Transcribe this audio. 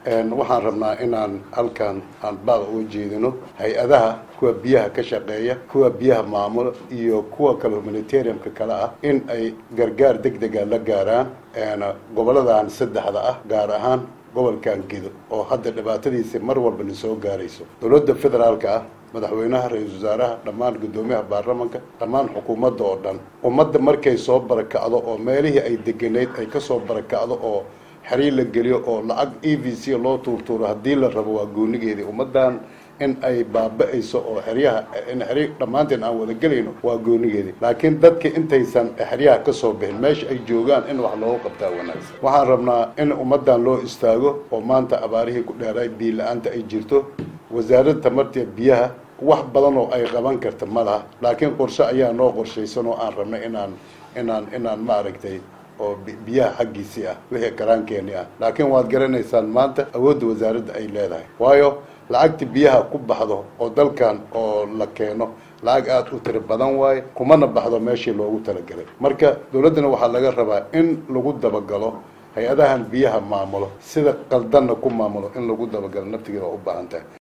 waxaan rabnaa inaan halkan aan baaq uga jeedino hay-adaha kuwa biyaha ka shaqeeya kuwa biyaha maamula iyo kuwa kale humanitariumka kale ah in ay gargaar deg dega la gaaraan goboladan saddexda ah gaar ahaan gobolkan gedo oo hadda dhibaatadiisa mar walba na soo gaarayso dowladda federaalka ah madaxweynaha ra-iisul wasaaraha dhammaan guddoomiyaha baarlamanka dhammaan xukuumadda oo dhan ummadda markay soo barakacdo oo meelihii ay degenayd ay kasoo barakacdo oo xiriir la geliyo oo lacag e v c loo tuurtuuro haddii la rabo waa goonigeedii ummaddan in ay baaba-ayso oo xeryaha in xerya dhammaanteen aan wada gelayno waa goonigeedii laakiin dadka intaysan xeryaha kasoo bixin meesha ay joogaan in wax loogu qabtaa wanaagsan waxaan rabnaa in ummaddan loo istaago oo maanta abaarihii ku dheeraay biyo la-aanta ay jirto wasaaradda tamarta biyaha wax badan oo ay qaban karta ma laha laakiin qorshe ayaa noo qorshaysan oo aan rabnay inaan inaan inaan maaragtay oo biyaha xaggiisii ah wixii karaankeeni ah laakiin waad garanaysaan maanta awoodda wasaaradda ay leedahay waayo lacagta biyaha ku baxdo oo dalkan oo la keeno lacag aada u tiri badan waaye kumana baxdo meeshii loogu talagelay marka dowladdana waxaa laga rabaa in lagu dabagalo hay-adahan biyaha maamulo sida qaldanna ku maamulo in lagu dabagalo naftigeeda waa u baahan tahay